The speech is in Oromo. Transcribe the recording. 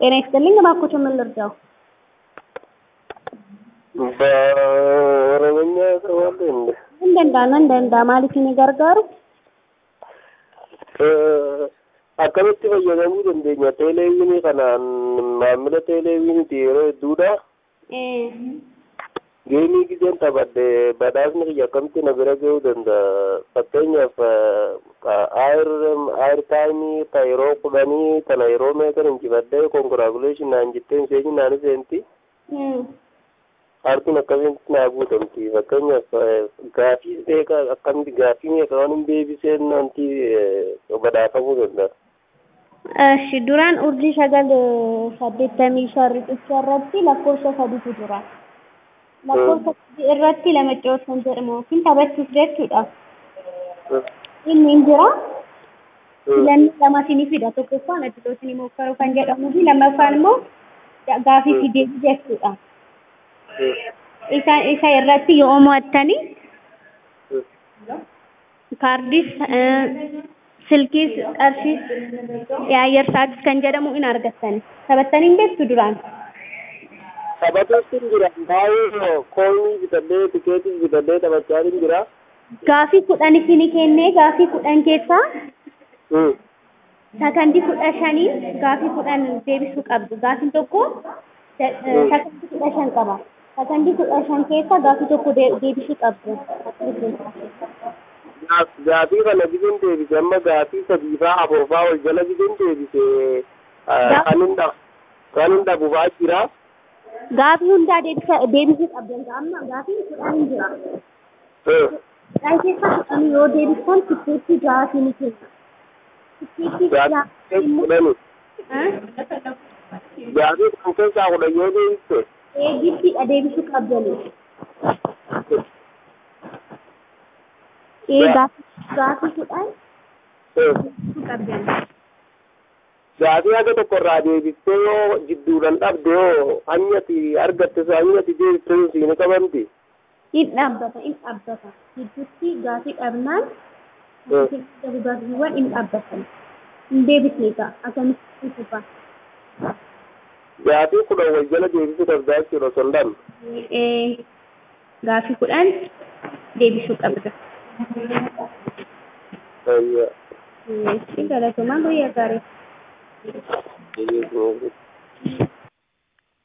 ጤና ይስጥልኝ። እባክዎትን ምን ልርዳው? በኦሮምኛ ያሰባሉ እንዴ? እንደንዳ እንደንዳ maaliifin gargaaru? akkamitti fayyadamuu dandeenya teeleewinii kanaan maamila teeleewiniiti yeroo hedduudha geemii giseen taphadhe badhaasni kiyya akkamitti na bira ga'uu danda'a fakkeenyaaf ayir taayimii ta yeroo kudhanii tana yeroo meeqan injifadhe konkiraakuleeshin naan jettee miseenyi naan seenti harkuun akkamitti naa guutamti fakkeenyaaf gaafii meeqa akkamitti gaafii meeqa waan hin deebiseen wanti badhaafamuu danda'a. እሺ duraan urjii sagal saddeettamii shan riqicha irratti lakkoofsa sadiitu jira. lakkoofsa sadii irratti lamacca'uuf kan jedhamu yookiin taphachuuf jechuudha. inni hin jira. filannoo lama isinii fida tokkoffaan adiloo isinii mookkaruu kan jedhamuu fi lammaffaan immoo gaafii fi deebii jechuudha. isa isa irratti yoo mo'attanii kaardiis silkiis qarshiis yaayyar saatis kan jedhamu in argattani taphattanii hin beektu duraan. Taphatuutti hin jira baay'ee koolii bitadhee tikeetis bitadhee taphachaa hin jira. Gaafii kudhan isinii kennee gaafii kudhan keessaa sakandii kudha shanii gaafii kudhan deebisuu qabdu. Gaafiin tokko sakandii kudha shan qaba. Sakandii kudha shan keessa gaafii tokko deebisuu qabdu. Gaafii kana gizeen deebise amma gaafii sadii faa afur faa ol jala gizeen deebise kan hin dhabu faa jira. Gaafii hundaa deebisuu qabdan amma gaafiin kudhan hin jira. Kudhan keessa kudhan yoo deebistan tikkeetti gaafii ni kenna. Tikkeetti gaafii kudhani. Gaafii kan keessaa kudhan yoo deebiste. Eegittiidha deebisuu qabdanii. Ee gaafii kudhan deebisuu qabdanii. Gaafii haga tokko irraa deebistee yoo jidduudhaan dhabde yoo hanyati argatte hanyati deebistee siin qabamti. In dhaabbata in dhaabbata gidduutti gaafii dhabnaan gaafiiwwan in dhaabbatan hin deebisne ta'a akkamitti fufa. Gaafii kudhan wal jala deebisuu danda'a jechuudha osoo hin dhabne. Gaafii kudhan deebisuu qabda. Ayyaa. Galatooma guyyaa gaarii. Ayyaa.